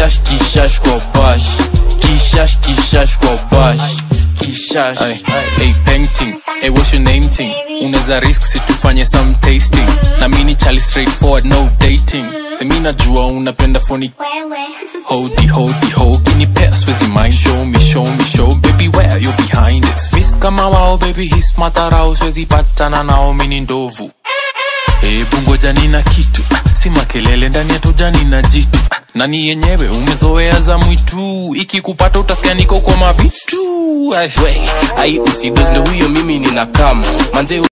kishash kishash kwa bash kishash kishash kwa bash kishash Ay, hey, painting hey, what's your name thing unaweza risk situfanye some tasting na mini chali straightforward no dating semi najua unapenda phony hodi hodi ho kinipea swezi mind show me show me show baby where you behind it miss kama wao baby his matarao swezi patana nao mini ndovu Hebu ngoja nina kitu ah, si makelele ndani ya toja nina jitu ah, nani yenyewe umezoea za mwitu ikikupata utasikia niko kwa mavitu Ai, we, ai usidozle huyo mimi nina kama manze